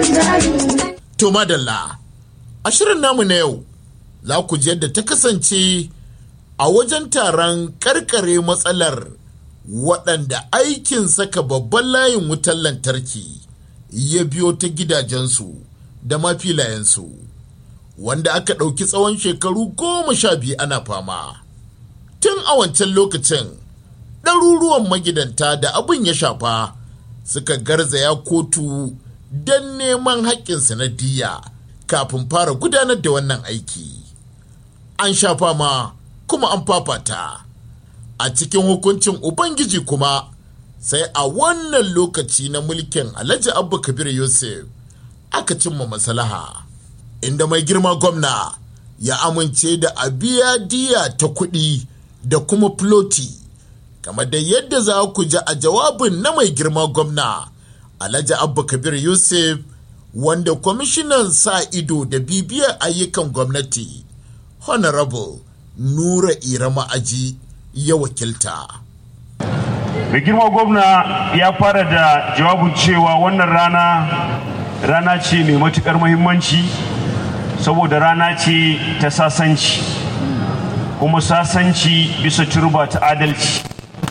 To madalla, a shirin namu na yau za ku ji yadda ta kasance a wajen taron karkare matsalar waɗanda aikin saka babban layin wutar lantarki ya biyo ta gidajensu da mafilayensu wanda aka ɗauki tsawon shekaru goma sha biyu ana fama. Tun a wancan lokacin ɗaruruwan magidanta da abin ya shafa suka garzaya kotu don neman haƙƙinsu na diya kafin fara gudanar da wannan aiki. An shafa ma kuma an fafata. A cikin hukuncin Ubangiji kuma sai a wannan lokaci na mulkin Alhaji Abba Kabir Yusuf aka cimma maslaha inda mai girma gwamna ya amince da a biya diya ta kuɗi da kuma floti kamar da yadda za ku ji a jawabin na mai girma gwamna Alhaji Abba Kabir Yusuf wanda kwamishinan sa ido da bibiyar ayyukan gwamnati Honorable Nura Irama Aji ya wakilta. mai girma gwamna ya fara da jawabin cewa wannan rana rana ce mai matukar muhimmanci saboda rana ce ta sasanci kuma sasanci bisa turba ta adalci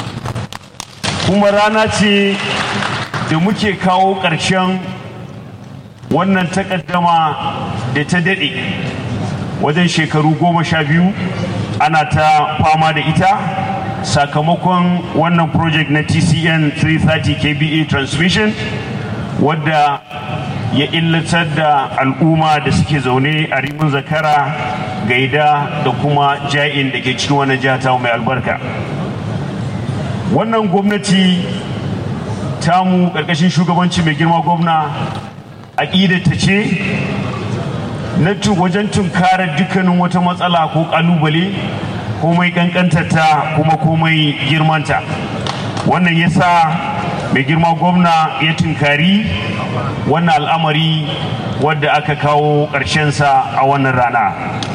kuma rana ce da muke kawo ƙarshen wannan takaddama da ta daɗe wajen shekaru goma sha biyu ana ta fama da ita sakamakon wannan project na tcn 330 kba transmission wadda ya illatar da al'umma da suke zaune a rimin zakara gaida da kuma ja'in da ke cikin wannan jihata mai albarka wannan gwamnati tamu ƙarƙashin shugabanci mai girma gwamna aƙidata ce na wajen tunkarar dukkanin wata matsala ko ƙalubale komai kankantarta kuma komai girmanta wannan yasa mai girma gwamna ya tunkari wannan al'amari wadda aka kawo ƙarshensa a wannan rana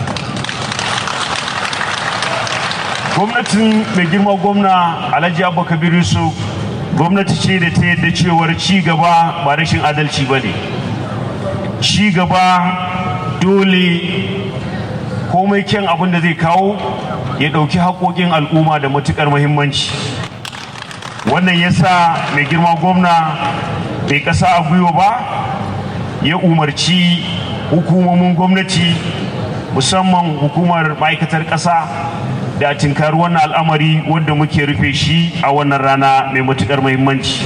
gwamnatin mai girma gwamna alhaji abba kabir yusuf gwamnati ce da ta yadda cewar ci gaba ba rashin adalci ba ne ci gaba dole komai kyan abin da zai kawo ya ɗauki haƙoƙin al'umma da matuƙar muhimmanci wannan ya sa mai girma gwamna bai ƙasa a gwiwa ba ya umarci hukumomin gwamnati musamman hukumar ma'aikatar ƙasa da tinkari wannan al'amari wanda muke rufe shi a wannan rana mai matuƙar muhimmanci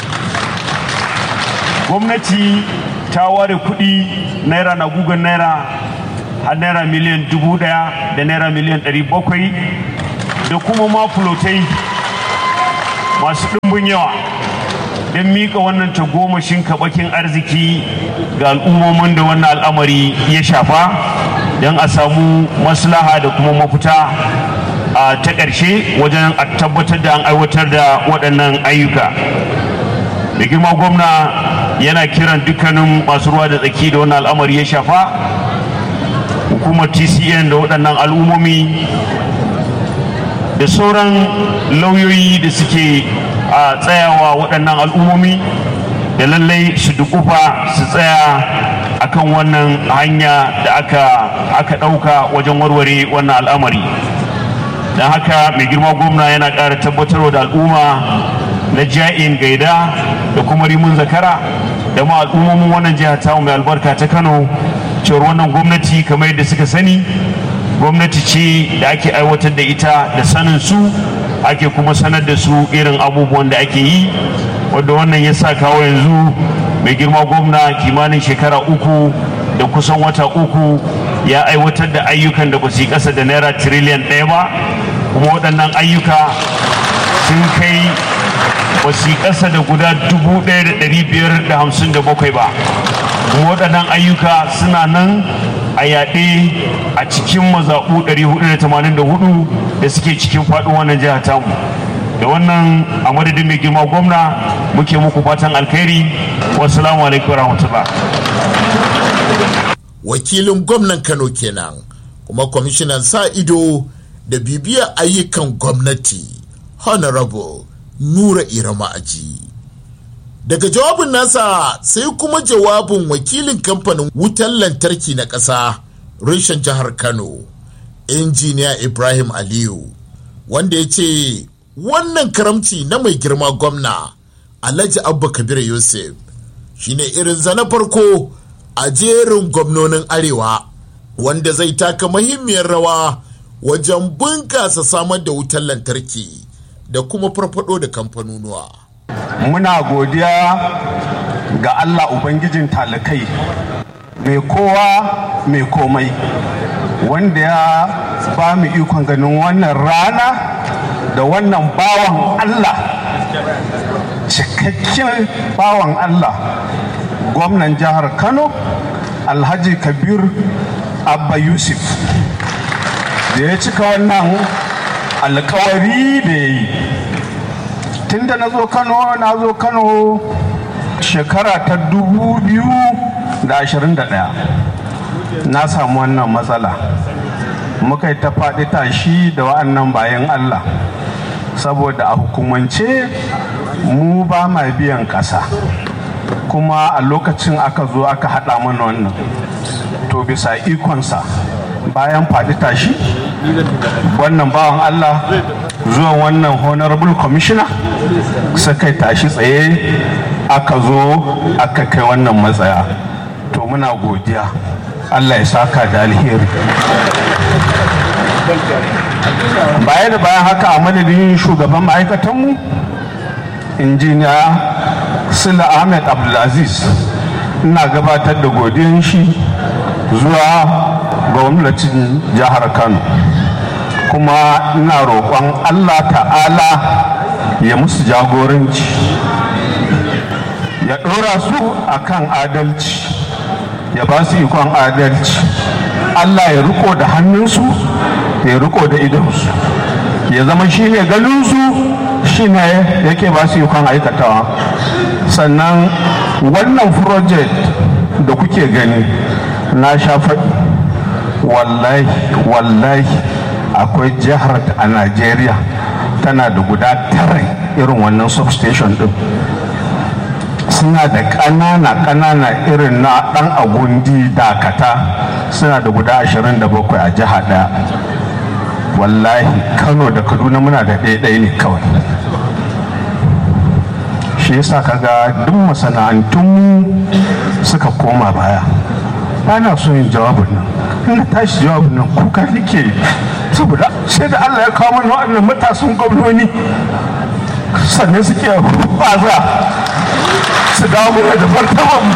gwamnati ta ware kuɗi naira na gugan naira har naira miliyan dubu daya da naira miliyan ɗari bakwai da kuma ma fulotai masu ɗimbin yawa don miƙa wannan tagomashin kaɓakin arziki ga al'ummomin da wannan al'amari ya shafa don a samu maslaha da kuma mafita a ta ƙarshe wajen a tabbatar da an aiwatar da waɗannan ayyuka da girma gwamna yana kiran dukkanin masu ruwa da tsaki da wannan al'amari ya shafa hukumar tcn da waɗannan al'ummomi da sauran lauyoyi da suke a tsayawa waɗannan al'ummomi da lallai su dukufa su tsaya akan wannan hanya da aka aka ɗauka wajen warware wannan al'amari don haka mai girma gwamna yana ƙara tabbatarwa da al'umma na ja'in gaida da kuma rimun zakara da ma al'ummomin wannan jiha ta mai albarka ta kano cewar wannan gwamnati kamar yadda suka sani gwamnati ce da ake aiwatar da ita da sanin su ake kuma sanar da su irin abubuwan da ake yi wadda wannan ya sa kawo yanzu mai girma gwamna kimanin shekara uku da kusan wata uku ya aiwatar da ayyukan da ba su yi ƙasa da naira tiriliyan ɗaya ba kuma waɗannan ayyuka sun kai ba su yi ƙasa da guda dubu ɗaya da ɗari biyar da hamsin da bakwai ba kuma waɗannan ayyuka suna nan a yaɗe a cikin mazaɓu 484 da suke cikin faɗin wannan jihar tamu da wannan a madadin mai girma gwamna muke muku fatan alkhairi wasu alaikum rahmatullah wakilin gwamnan kano kenan kuma kwamishinan sa ido da bibiyar ayyukan gwamnati honorable nura irama aji daga jawabin nasa sai kuma jawabin wakilin kamfanin wutar lantarki na ƙasa reshen jihar kano injiniya ibrahim aliyu wanda ya ce wannan karamci na mai girma gwamna alhaji abba kabir yusuf shine irin zana farko a jerin gwamnonin arewa wanda zai taka muhimmiyar rawa wajen bunkasa samar da wutar lantarki da kuma farfado da kamfanonuwa. muna godiya ga allah ubangijin talakai mai kowa mai komai wanda ya ba mu ikon ganin wannan rana da wannan bawan allah cikakken bawan allah gwamnan jihar kano alhaji kabir abba yusuf da ya cika wannan alkawari da ya yi tun da na zo kano na zo kano shekara ta dubu biyu da ashirin da ɗaya na samu wannan matsala muka yi ta faɗi tashi da wa'annan bayan allah saboda a hukumance mu ba ma biyan ƙasa kuma a lokacin aka zo aka haɗa mana wannan to bisa ikonsa bayan faɗi tashi wannan bawan Allah zuwan wannan honorable commissioner suka tashi tsaye aka zo aka kai wannan matsaya to muna godiya Allah ya saka da alheri baya da bayan haka a madadin shugaban ma'aikatanmu injiniya sula ahmed abdulaziz ina gabatar da godiyan shi zuwa gwamnatin jihar kano kuma ina roƙon allah ta'ala ya musu jagoranci ya ɗora su akan adalci ya ba su ikon adalci allah ya riko da hannunsu ya riko da idonsu ya zama shi ne ganinsu shi ne yake ba su ikon aikatawa sannan wannan project da kuke gani na sha faɗi wallahi wallahi akwai jihar a najeriya tana da guda tara irin wannan substation din suna da ƙanana ƙanana irin na ɗan agundi dakata suna da guda 27 a jiha ɗaya wallahi kano da kaduna muna da ɗaya ne kawai shi yasa kaga duk masana'antun suka koma baya ba na so yin jawabin nan ina tashi jawabin nan kuka nake saboda sai da Allah ya kawo mana waɗannan matasan gwamnoni sannan suke baza su dawo mana da martaban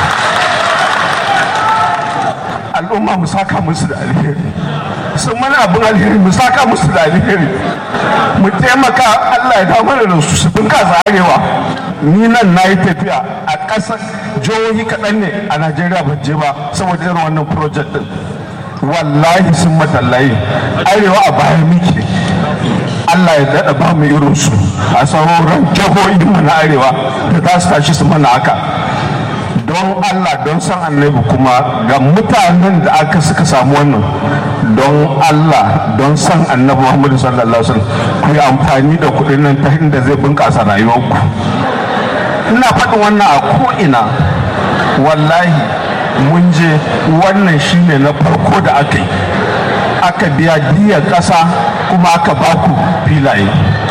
al'umma mu saka musu da alheri sun mana abin alheri mu saka musu da alheri mu taimaka Allah ya dawo mana da su su bunkasa arewa ni nan na yi tafiya a ƙasar jihohi kaɗan ne a najeriya ban je ba saboda irin wannan project din wallahi sun matallaye arewa a bayan muke allah ya daɗa ba mu irin su a sauran jihohi mu na arewa da za su tashi su mana haka don allah don san annabi kuma ga mutanen da aka suka samu wannan don allah don san annabi muhammadu sallallahu alaihi wasallam ku yi amfani da kuɗin nan ta inda zai bunƙasa rayuwarku ina faɗin wannan a ko'ina wallahi mun je wannan shine na farko da aka yi aka biya diyar ƙasa kuma aka baku filaye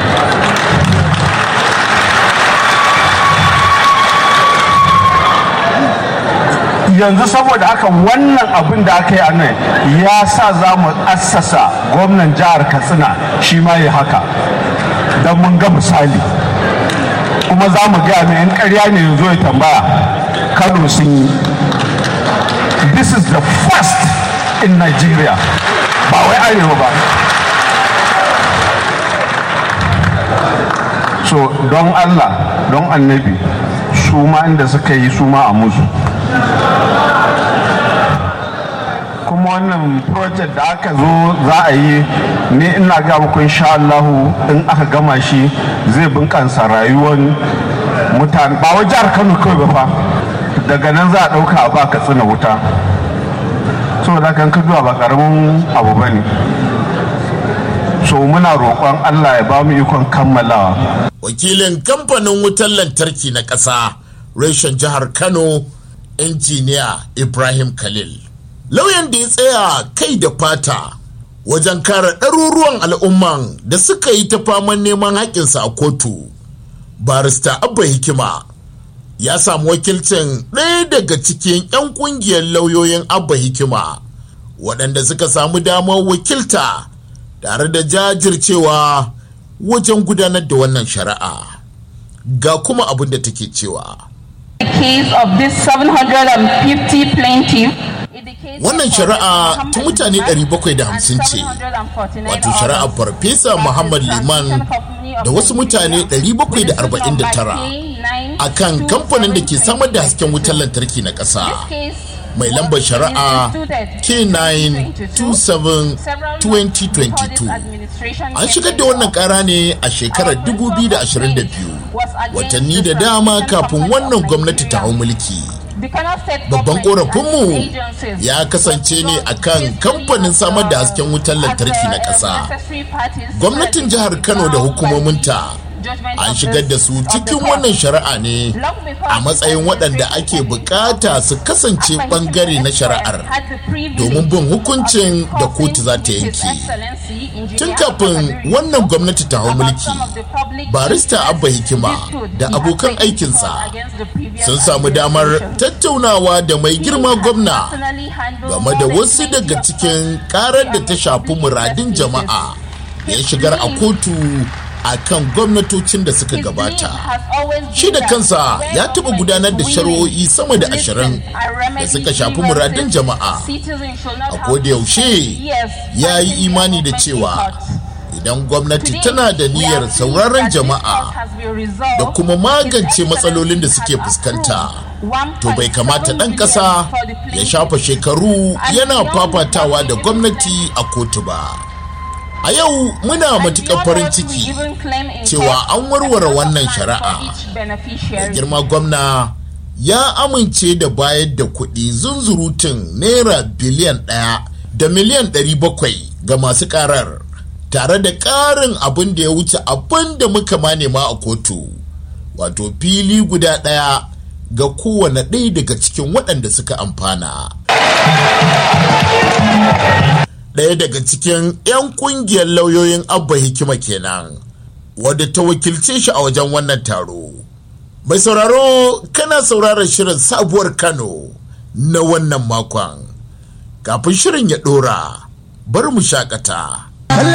yanzu saboda haka wannan abin da aka yi a nan ya sa za mu assasa gwamnan jihar katsina shi ma yi haka don mun ga misali kuma za mu gaya mai yan karya ne yanzu ya tambaya kano sun yi this is the first in nigeria ba wai arewa ba so don allah don annabi su ma inda suka yi su ma a musu kuma wannan project da aka zo za a yi ne ina ga muku insha Allahu in aka gama shi zai bunƙasa rayuwar mutane ba wa jihar Kano kawai ba fa daga nan za a ɗauka a ba tsina wuta saboda kan ka zuwa ba ƙaramin abu ba ne so muna roƙon allah ya ba mu ikon kammalawa wakilin kamfanin wutar lantarki na ƙasa reshen jihar kano injiniya ibrahim khalil lauyan da ya tsaya kai da fata wajen kare ɗaruruwan al'umman da suka yi ta faman neman haƙƙinsa a kotu barista abba hikima ya samu wakilcin ɗaya daga cikin 'yan ƙungiyar lauyoyin abba hikima waɗanda suka samu damar wakilta tare da jajircewa wajen gudanar da wannan shari'a ga kuma abin da take cewa case of this 750 plaintiff wannan shari'a ta mutane 750 ce wato shari'ar farfesa muhammad liman da wasu mutane 749 a kan kamfanin da ke samar da hasken wutar lantarki na ƙasa mai lambar shari'a k927-2022 an shigar da wannan kara ne a shekarar 2022 watanni da dama kafin wannan gwamnati ta hau mulki babban korafinmu ya kasance ne akan kamfanin samar da hasken wutar lantarki na ƙasa gwamnatin jihar kano da hukumominta an shigar da su cikin wannan shari'a ne a matsayin waɗanda ake bukata su kasance ɓangare na shari'ar domin bin hukuncin da kotu za ta yanke tun kafin wannan gwamnati ta hau mulki barista abba hikima da abokan aikinsa sun samu damar tattaunawa da mai girma gwamna game da wasu daga cikin karar da ta shafi muradin jama'a ya shigar a kotu a kan gwamnatocin da suka gabata shi da kansa ya taɓa gudanar da shari'o'i sama da ashirin da suka shafi muradin jama'a a yaushe ya yi imani da cewa idan gwamnati tana da niyyar sauraron jama'a da kuma magance matsalolin da suke fuskanta to bai kamata ɗan ƙasa ya shafa shekaru yana fafatawa da gwamnati a kotu ba. a yau muna matuƙar farin ciki cewa an warware wannan shari'a da girma gwamna ya amince da bayar da kuɗi zunzurutun naira biliyan ɗaya da miliyan ɗari bakwai ga masu ƙarar tare da ƙarin abin da ya wuce abin da muka ma nema a kotu wato fili guda ɗaya ga kowane ɗaya daga cikin waɗanda suka amfana ɗaya daga cikin 'yan kungiyar lauyoyin abba hikima kenan wadda ta wakilce shi a wajen wannan taro mai sauraro kana sauraron shirin sabuwar kano na wannan makon kafin shirin ya ɗora bari mu shakata